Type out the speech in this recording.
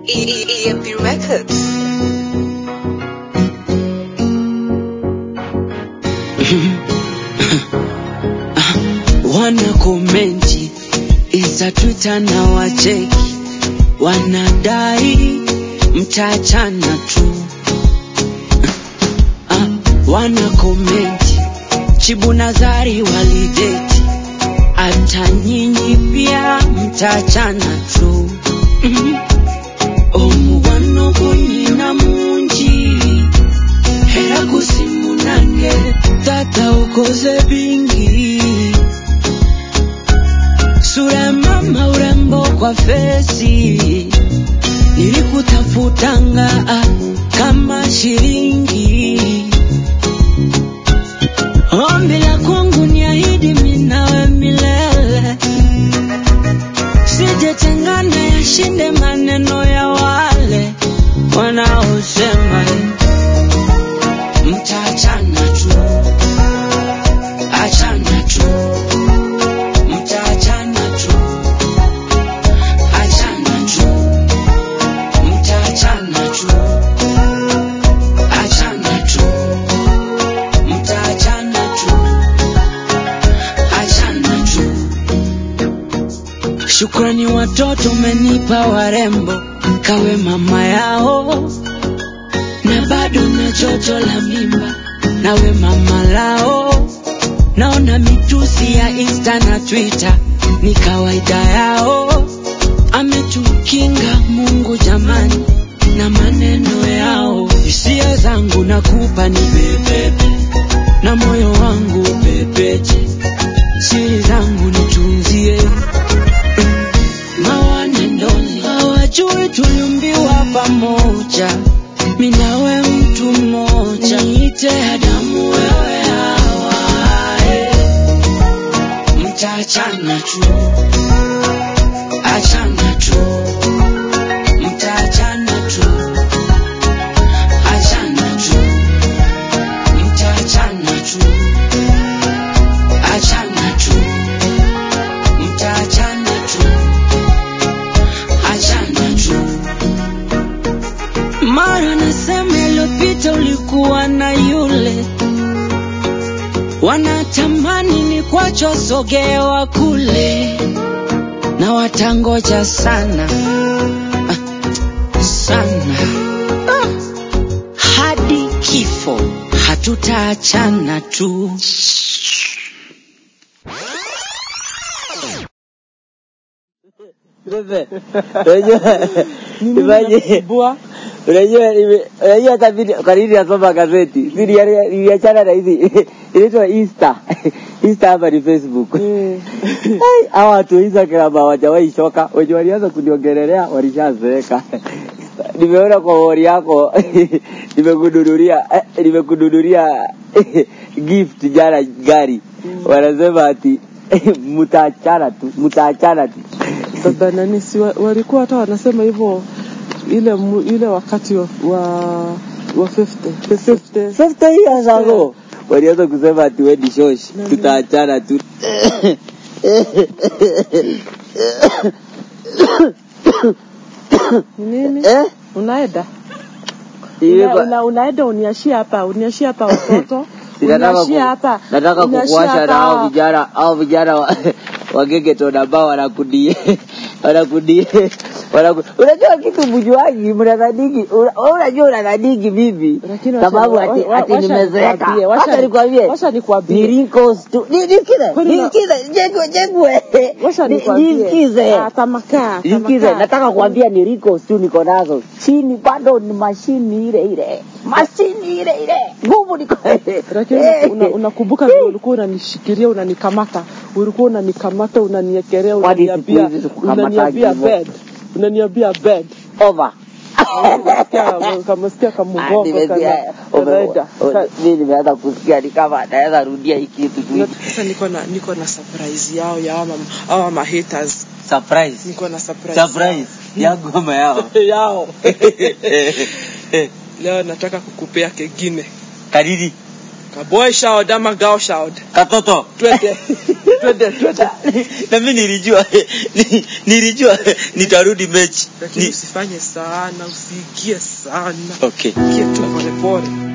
EMP Records. wana komenti isa Twitter na wacheki, wanadai mtaachana tu. Ah, wana komenti Chibu Nazari walideti, hata nyinyi pia mtaachana tu. Mhm. Omubwano gunyina mungi era gusimunange tata ukoze bingi sura ya mama urembo kwa fesi nilikutafutanga ah, kama shilingi ombi la kwangu ni ahidi minawe milele sijetengana yashinde maneno ya wale wanaosema mtaachana tu achana tu mtaachana tu achana tu mtaachana tu achana tu mtaachana tu achana tu Shukrani watoto umenipa warembo, kawe mama yao, na bado na jojo la mimba, nawe mama lao. Naona mitusi ya Insta na Twitter ni kawaida yao, ametukinga Mungu jamani na maneno yao. Hisia zangu nakupa ni bebebe, na moyo wangu pepeche, siri zangu nitunzie mawanendoni hawajui tuliumbiwa pamoja, mi nawe mtu mmoja, niite Adamu wewe Hawa, eh. mtaachana tu, achana tu, mtaachana tu, achana tu, mtaachana tu, achana tu, mtaachana tu achana tu. Mara nasema iliyopita ulikuwa na yule, wanatamani ni kwacho sogewa kule, na watangoja sana ah, sana ah, hadi kifo hatutaachana tu. Pepe, unajua imaje? Unajua nime- unajua hata mimi kwa nini nasoma gazeti? Si nilia- niliachana na hizi inaitwa Insta. Insta hapa ni Facebook. Ai, Hawa watu wa Instagram hawajawahi choka. Wenye walianza kuniongelelea walishazeeka. Nimeona kwa wori yako nimekununulia eh, nimekununulia gift jana gari. Wanasema ati mtaachana tu, mtaachana tu. baba nani si wa, walikuwa hata wanasema hivyo ile mu- ile wakati wa wa, wa 50 the 50 50 years ago walianza kusema ati we ni shosh, tutaachana tu. Ni nini Eh? unaenda Ile una, ba- una, unaenda uniashie hapa uniashie hapa watoto Nataka uniashie ku- hapa nataka uniashie kukuasha na hao hapa- vijana hao vijana wa- wa gegeton ambao wanakudie wanakudie wanaku- unajua kitu mjuaji mnadhaniki una- wewe unajua unadhaniki vipi Lakini wacha- sababu wa- ati wa- ati wacha nimezeeka nikwambie, wacha wacha ni- nikwambie wacha nikwambie. ni wrinkles tu Ni- nisikize Kwani una- nisikize jengwe jengwe Wacha Ni- nikwambie. nisikize Ah, tamakaa, Nisikize, tamakaa. nataka kuambia ni wrinkles tu niko nazo, chini bado ni mashini ile ile, mashini ile ile, nguvu niko lakini Eh. una- unakumbuka vile ulikuwa unanishikilia unanikamata ulikuwa unanikamata unaniekelea Kwani siku unaniambia hizi sikukamatagi unaniambia hivyo? bed unaniambia bed over. Kama- kamesikia Ah, kamugongo nimesikia, kana- ume- kanaenda. u- mimi nimeanza kusikia ni kama naweza rudia hii kitu tu. Sasa niko na niko na surprise yao ya hawa hawa ma haters. Surprise. Niko na surprise. Surprise. Ya ngoma yao. yao. Leo nataka kukupea kengine. Kadidi. Ka boy shout ama girl shout. Katoto. Twende. twende twende na mimi nilijua ni- nilijua nitarudi mechi lakini Ni- usifanye sana usiingie sana okay ingie tu polepole